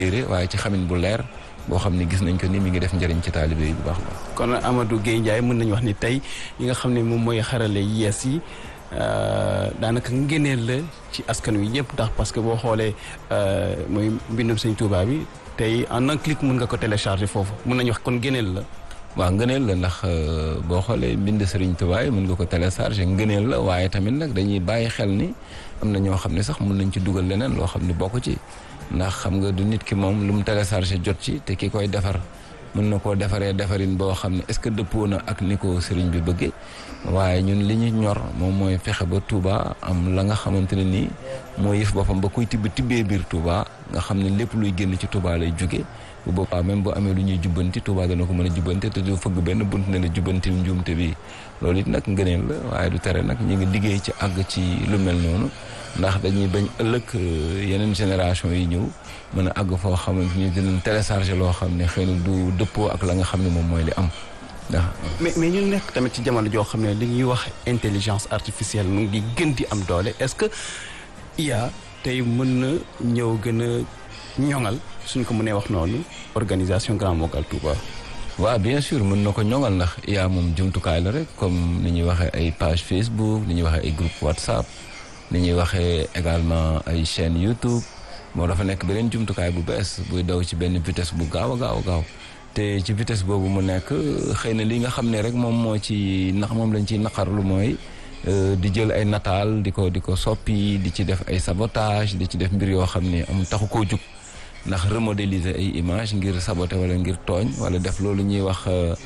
téere waaye ci xamin bu leer boo xam ne gis nañ ko ni mi ngi def njëriñ ci taalibe yi bu baax baax. kon Amadou Guèye Ndiaye mën nañu wax ni tey yi nga xam ne moom mooy xarale yees yi daanaka ngëneel la ci askan wi yëpp ndax parce que boo xoolee mooy mbindum sëñ Touba bi tey en un clic mën nga ko télécharger foofu mën nañu wax kon ngëneel la. waaw ngëneel la ndax boo xoolee mbind Serigne Touba yi mën nga ko télécharger ngëneel la waaye tamit nag dañuy bàyyi xel ni am na ñoo xam ne sax mën nañ ci dugal leneen loo xam ne bokk ci ndax xam nga du nit ki moom lu mu télécharger jot ci te ki koy defar mën na koo defaree defarin boo xam ne est-ce que dëppoo na ak ni ko Serigne bi bëggee waaye ñun li ñu ñor moom mooy fexe ba Touba am la nga xamante ne nii moo yëf boppam ba kuy tibb tibbee biir Touba nga xam ne lépp luy génn ci Touba lay jóge bu boobaa même bu amee lu ñuy jubbanti Touba dana ko mën a jubbante te du fëgg benn bunt ne la jubbantil njuumte bi loolu it nag ngëneel la waaye du tere nag ñu ngi liggéey ci àgg ci lu mel noonu ndax dañuy bañ ëllëg yeneen génération yi ñëw mën a àgg foo xamante ni dinañ télécharger loo xam ne xëy na du dëppoo ak la nga xam ne moom mooy li am ndax. mais mais ñu nekk tamit ci jamono joo xam ne li ñuy wax intelligence artificielle mu ngi gën di am doole est-ce que IA tey mën na ñëw gën a ñoŋal suñ ko mënee wax noonu organisation Grand Magal Touba. waaw bien sûr mën na ko ñoŋal ndax IA moom jumtukaay la rek comme ni ñuy waxee ay page Facebook ni ñuy waxee ay groupe WhatsApp ni ñuy waxee également ay chaîne YouTube moo dafa nekk beneen jumtukaay bu bees buy daw ci benn vitesse bu gaaw a gaaw a gaaw te ci vitesse boobu mu nekk xëy na li nga xam ne rek moom moo ci nax moom lañ ciy naqarlu mooy di jël ay nataal di ko di ko soppi di ci def ay sabotage di ci def mbir yoo xam ne am taxu koo jug ndax remodéliser ay image ngir saboter wala ngir tooñ wala def loolu ñuy wax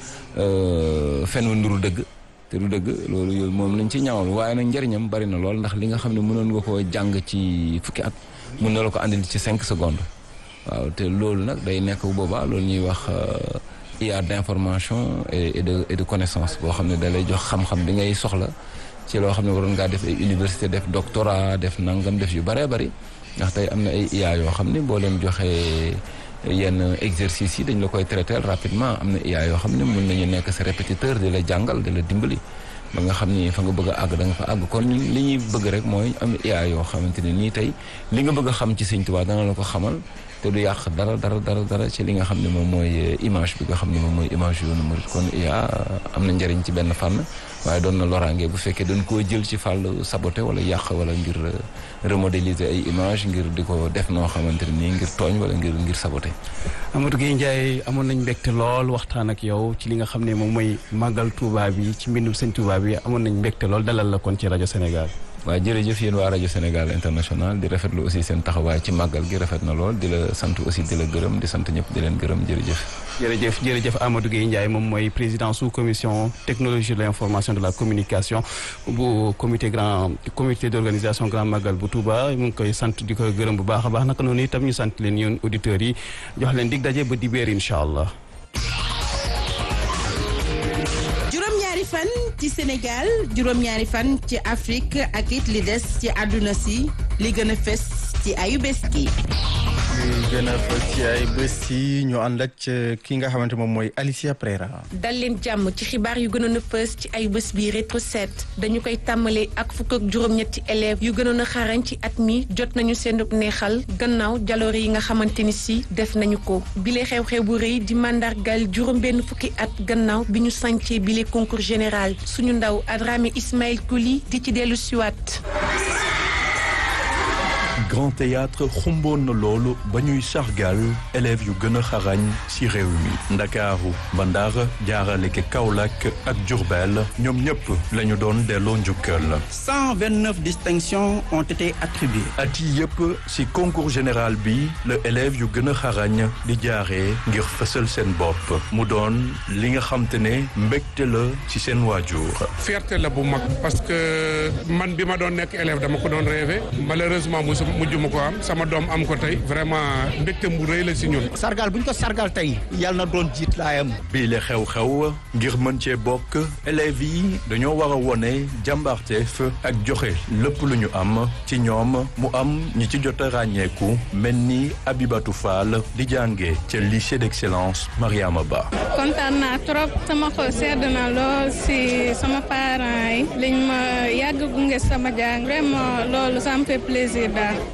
fen wa nduru dëgg te du dëgg loolu yooyu moom lañ ci ñaawal waaye nag njëriñam bari na lool ndax li nga xam ne mënoon nga koo jàng ci fukki at mën na la ko andil ci cinq secondes waaw te loolu nag day nekk bu boobaa loolu ñuy wax IA d'information et de et de connaissance boo xam ne da lay jox xam-xam bi ngay soxla ci loo xam ne waroon ngaa def ay université def doctorat def nangam def yu bëree bëri ndax tey am na ay IA yoo xam ne boo leen joxee yenn exercices yi dañ la koy traiter rapidement am na IA yoo xam ne mën nañu nekk sa répétiteur di la jàngal di la dimbali ba nga xam ni fa nga bëgg a àgg da nga fa àgg kon li ñuy bëgg rek mooy am IA yoo xamante ne nii tey li nga bëgg a xam ci Sëñ Tuubaa dana la ko xamal te du yàq dara dara dara dara ci li nga xam ne moom mooy image bi nga xam ne moom mooy image yoonu murid kon IA am na njëriñ ci benn fànn waaye doon na loraange bu fekkee dañ koo jël ci fàll saboté wala yàq wala ngir remodéliser ay image ngir di ko def noo xamante ne nii ngir tooñ wala ngir ngir saboté Amadou Guèye Ndiaye amoon nañ mbégte lool waxtaan ak yow ci li nga xam ne moom mooy màggal Touba bi ci mbindum sëñ Touba bi amoon nañ mbégte lool dalal la kon ci rajo Sénégal. waaw jërëjëf yéen waa rajo Sénégal international di rafetlu aussi seen taxawaay ci màggal gi rafet na lool di la sant aussi di la gërëm di sant ñëpp di leen gërëm jërëjëf. jërëjëf jërëjëf Amadou Guèye Ndiaye moom mooy président sous commission technologie de l'information de la communication bu comité grand comité d'organisation grand magal bu Touba mu ngi koy sant di ko gërëm bu baax a baax naka noonu itam ñu sant leen yéen auditeurs yi jox leen dig daje ba dibéer incha allah. juróom-ñaari fan ci Sénégal juróom-ñaari fan ci Afrique ak it li des ci àdduna si li gën a fes ci ayu bés gi. li gën a fës ci ay bés yi ñu ànd ak ki nga xamante moom mooy Alicia Prera. dal leen jàmm ci xibaar yu gënoon a fës ci ay bés bi rétro set dañu koy tàmbalee ak fukk ak juróom-ñetti élèves yu gënoon a xarañ ci at mi jot nañu seen neexal gannaaw jaloore yi nga xamante ni si def nañu ko bile xew-xew bu rëy di mandargal juróom-benn fukki at gannaaw bi ñu sancee bile concours général suñu ndaw Adramé Ismaël Kouli di ci dellu siwaat Grand Théâtre xumboon na loolu ba ñuy sargal élèves yu gën a xarañ ci réew mi Ndakaaru ba Ndar jaarale ke Kaolack ak Diourbel ñoom ñëpp la ñu doon delloo njukkal. 129 distinctions ont été attribuées. at yi yëpp ci concours général bi la élèves yu gën a xarañ di jaaree ngir fësal seen bopp mu doon li nga xam te ne mbégte la ci seen waajur. fierté la bu mag parce que man bi ma doon nekk élève dama ko doon rêvé malheureusement musu mujj ma ko am sama doom am ko tey vraiment mbégte mu rëy la ci ñun. sargal bu ñu ko sargal tey yal na doon jiit laayam. bii la xew-xew ngir mën cee bokk élèves yi dañoo war a wone jàmbaarteef ak joxe lépp lu ñu am ci ñoom mu am ñi ci jot a ràññeeku mel ni Abibatou Fall di jànge ca lycée d'excellence Mariama Ba. kontaan naa trop sama xol sedd na lool si sama parents yi liñ ma yàgg gunge sama jàng vraiment loolu ça me fait plaisir daal.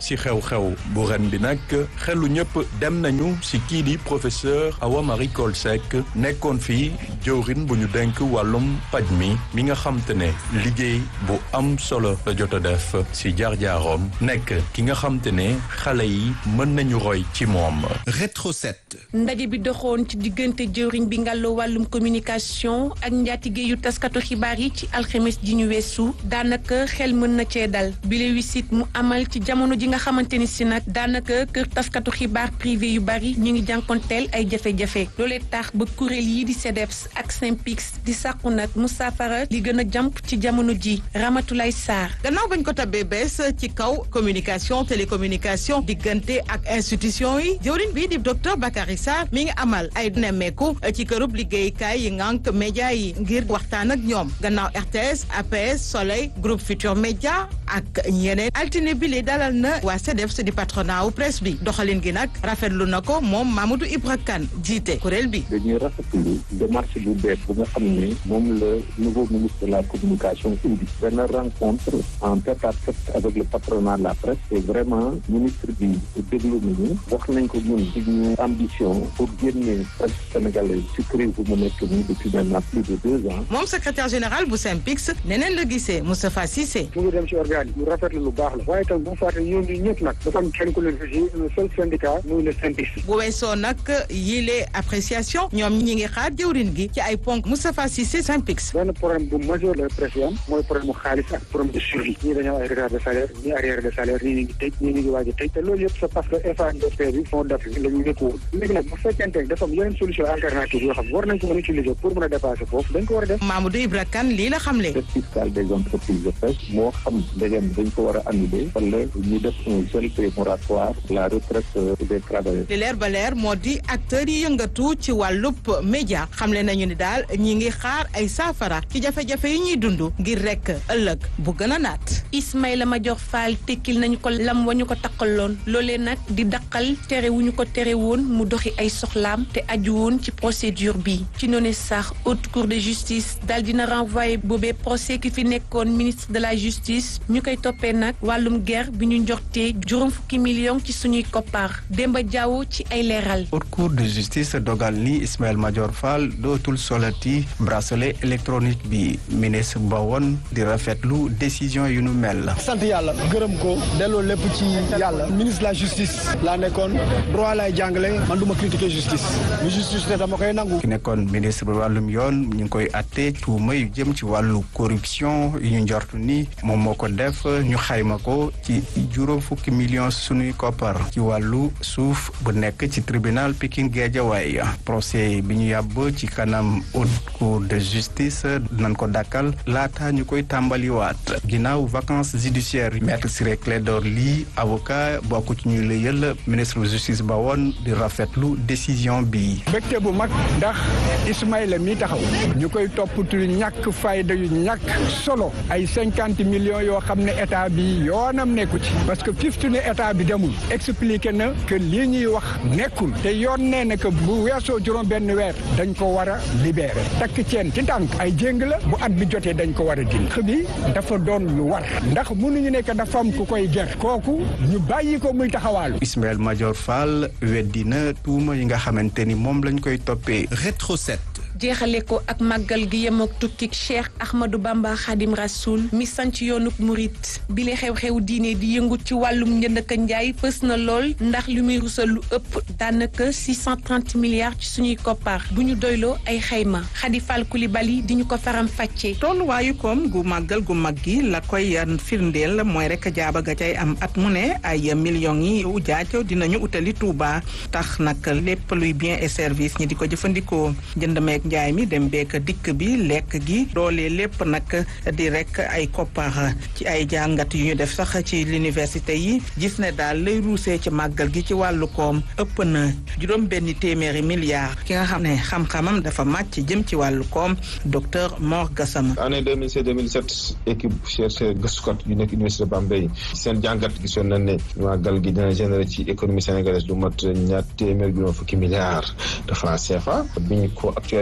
si xew-xew bu ren bi nag xelu ñëpp dem nañu si kii di professeur Awa Marie Coll Seck nekkoon fii jëwrin bu ñu denk wàllum paj mi mi nga xam te ne liggéey bu am solo la jot a def si jaar-jaaroom nekk ki nga xam te ne xale yi mën nañu roy ci moom. Rétro 7. ndaje bi doxoon ci diggante jëwriñ bi ngàlloo wàllum communication ak njaatige yu taskatu xibaar yi ci alxemes ji ñu weesu daanaka xel mën na cee dal bile wisit mu amal ci jamono ji nga xamante ni si nag daanaka kër taskatu xibaar privé yu bari ñu ngi jànkonteel ay jafe-jafe loolee tax ba kuréel yi di CDEPS ak SYNPICS di sàkku nag mu saafara li gën a jàmp ci jamono ji Ramatulaay Sarr gannaaw bañ ko tabbee bees ci kaw communication télécommunication diggante ak institution yi jëwriñ bii di docteur Bakary Sarr mi ngi amal ay nemmeeku ci kërub liggéeykaay yi ngànk média yi ngir waxtaan ak ñoom gannaaw RTS APS Soleil groupe Futur Média ak ñeneen altine bi li dalal na waa CDEPS di patronat wu presse bi doxalin gi nag rafetlu na ko moom Mamadou Ibra Kane jiite kuréel bi dañuy rafetlu démarche bu bees bu nga xam ne moom le nouveau ministre de la communication indi benn rencontre en tête à tête avec le patronat de la presse et vraiment ministre bi déglu nañu wax nañ ko ñun digñu ambition pour génne presse sénégalaise ci crise bu mu nekk nii depuis maintenant plus de deux ans moom secrétaire général bu SYNPICS neneen la gisee Moustapha Cissé mu ngi dem ci organe yi lu rafetlu lu baax la waaye tam bu fàtte ñoom ñi ñëpp nag dafa am kenn ku leen fi un seul syndicat muy le SYNPICS bu weesoo nag yile appréciation ñoom ñi ngi xaar jëwrin gi ci ay ponk Moustapha Cissé SYNPICS benn problème bu majeur la presse yi am mooy problème mu xaalis ak problème de suivi ñii dañoo ay retard de salaire ñii arrière de salaire ñii ñu ngi tëj ñii ñu ngi waaj a tëj te loolu yëpp c'est parce que FANDP bi fond d'Afrique la ñu nekkuwoon léegi nag bu fekkente ne dafa am yeneen solution alternative yoo xam war nañ ko mën a utiliser pour mën a dépasser foofu dañ ko war a def Mamadou Ibra Kane lii la xamle dette fiscale des entreprises de presse moo xam ndegem dañ ko war a annuler wala ñu def un gel moratoire la retraite des travailleurs li leer ba leer moo di acteurs yi yëngatu ci wàllub média xamle nañu ni daal ñi ngi xaar ay saafara ci jafe-jafe yi ñuy dund ngir rek ëllëg bu gën a naat Ismaïla Madior Fall tekkil nañu ko lam wa ñu ko takkaloon loolee nag di daqal tere wu ñu ko tere woon mu doxi ay soxlaam te aju woon ci procédure bi ci noonu sax haute cour de justice daal dina renvoyé boobee procès ki fi nekkoon ministre de la justice ñu koy toppee nag wàllum guerre bi ñu njortee juróom fukki million ci suñuy koppar Demba Diawo ci ay leeral haute cour de justice dogal ni Ismaïla Madior Fall dootul solati bracelet électronique bi ministre ba woon di rafetlu décision yu nu mel sant yàlla gërëm ko delloo lépp ci yàlla ministre de la justice laa nekkoon droit lay jàngale man du ma critiquer justice lu justice te dama koy nangu ki nekkoon ministre bi wàllum yoon ñu ngi koy atte tuuma yu jëm ci wàllu corruption yu ñu njort ni moom moo ko def ñu xayma ko ci juróom fukki millions sunuy koppar ci wàllu suuf bu nekk ci tribunal Pikine Guédiawaye procès bi ñu yàbb ci kanam haute cour de justice nañ ko dakkal laata ñu koy tàmbaliwaat ginnaaw vacances judiciaires maître Ciré Clédor Ly avocat bokk ci ñu la yël ministre de justice ba woon di rafetlu décision bi mbégte bu mag ndax Ismaïla mi taxaw ñu koy toppatu ñàkk fayda yu ñàkk solo ay cinquante millions yoo xam ne état bi yoonam nekku ci parce que fiftu ne état bi demul expliqué na que lii ñuy wax nekkul te yoon nee na que bu weesoo juróom benn weer dañ ko war a libéré takk ceen ci tànk ay jéng la bu at bi jotee dañ ko war a dindi bi dafa doon lu war ndax mënuñu nekk dafa am ku koy ger kooku ñu bàyyi ko muy taxawaalu Ismaïla Madior Fall weddi na tuuma yi nga xamante ni moom lañ koy toppee Rétro 7 jeexale ko ak màggal gi yem ak tukkik Cheikh Ahmadou Bamba Khadim Rasoul mi sanc yoonuk murit bi le xew-xew diine di yëngu ci wàllum njënd ak njaay fës na lool ndax li muy rusal lu ëpp daanaka 630 milliards ci suñuy koppar bu ñu doyloo ay xayma Khady Fall Coulibaly di ñu ko faram fàccee tolluwaayu koom gu màggal gu mag gi la koy firndeel mooy rek jaaba ga cay am at mu ne ay millions yi ujaajo dinañu utali Touba tax nag lépp luy bien et service ñi di ko jëfandikoo jënd meek njaay mi dem beek dikk bi lekk gi doole lépp nag di rek ay koppar ci ay jàngat yu ñu def sax ci l'université yi gis ne daal lay ruusee ci màggal gi ci wàllu koom ëpp na juróom benn téeméeri milliards ki nga xam ne xam-xamam dafa màcc jëm ci wàllu koom docteur Mor Gassama année 2016 2017 équipe chercheur gëstukat yu nekk université Bambey seen jàngat gisoon nañ ne màggal gi dina générer ci économie sénégalaise lu mat ñaar téeméer juróom fukki milliards de francs CFA bi ñu ko actualisé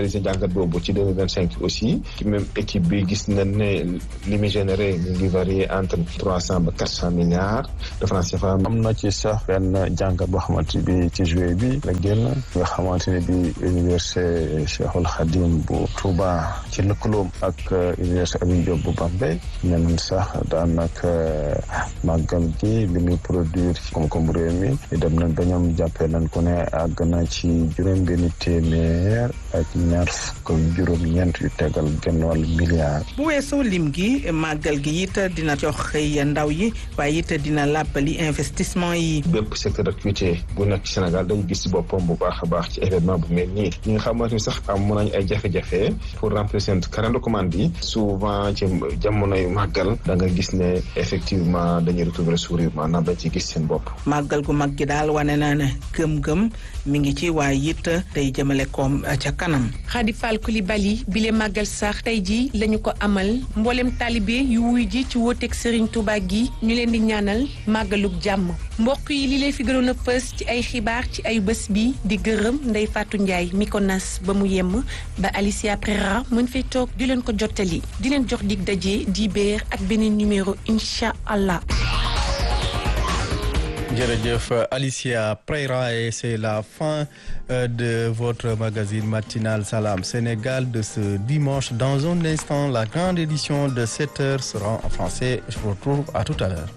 analyser jàngat boobu ci deux mille vingt cinq aussi ci même équipe bi gis nañ ne li muy généré ñu ngi varié entre trois cent ba quatre cent milliards de francs CFA. am na ci sax benn jàngat boo xamante bi ci juillet bi la génn nga xamante ne bi université Cheikhul Khadim bu Touba ci lëkkaloom ak université Alioune Diop bu Bambey ñeneen sax daanaka màggal gi li muy produire ci koom-koom réew mi dem nañ ba ñoom jàppee nañ ko ne àgg na ci juróom benn téeméer ak ñaar fukk ak juróom-ñeent yu tegal genn wàllu milliard. bu weesoo lim gi màggal gi it dina jox xëy ndaw yi waaye it dina làbbali investissement yi. bépp secteur d'activité bu nekk ci Sénégal dañu gis ci boppam bu baax a baax ci événement bu mel nii ñi nga xamante ni sax am mën nañu ay jafe-jafe pour remplir seen carnet de commande yi souvent ci jamonoy màggal da nga gis ne effectivement dañuy retrouver sourire maanaam dañ ci gis seen bopp. màggal gu mag gi daal wane na ne gëm-gëm mi ngi ci waaye it tey jëmale koom ca kanam. Khady Fall Coulibaly bile màggal sax tey jii lañu ko amal mboolem taalibe yu wuy ji ci wóoteeg Serigne Touba gi ñu leen di ñaanal màggalug jàmm mbokk yi li lay fi gënoon a fës ci ay xibaar ci ay bés bi di gërëm Ndeye Fatou Ndiaye mi ko nas ba mu yemm ba Alicia Prera mën fay toog di leen ko jottali di leen jox dig daje di beer ak beneen numéro incha allah. jërëjëf Alicia Prera et c'est la fin de votre magazine matinal Salam Sénégal de ce dimanche. Dans un instant, la grande édition de 7 heures sera en français. Je vous retrouve à tout à l'heure.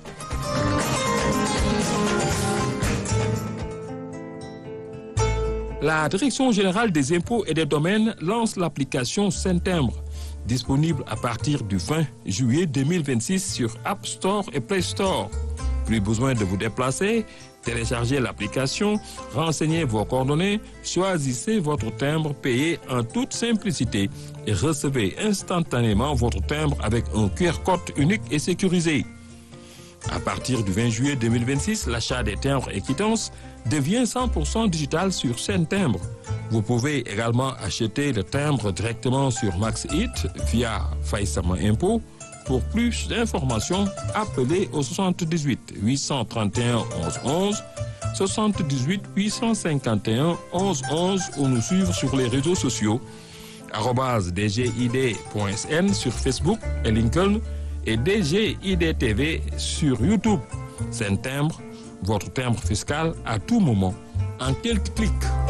La Direction générale des impôts et des domaines lance l'application Saint-Timbre, disponible à partir du 20 juillet 2026 sur App Store et Play Store. Plus besoin de vous déplacer, téléchargez l'application, renseignez vos coordonnées, choisissez votre timbre payé en toute simplicité et recevez instantanément votre timbre avec un QR code unique et sécurisé. À partir du 20 juillet 2026, l'achat des timbres et quittances devient 100% digital sur Saint Timbre. Vous pouvez également acheter le timbre directement sur MaxHit via Faïsama Impôt. Pour plus d'informations, appelez au 78 831 11 11, 78 851 11 11 ou nous suivre sur les réseaux sociaux dgid.sn sur Facebook et LinkedIn et DGIDTV sur YouTube. C'est un timbre, votre timbre fiscal à tout moment, en quelques clics.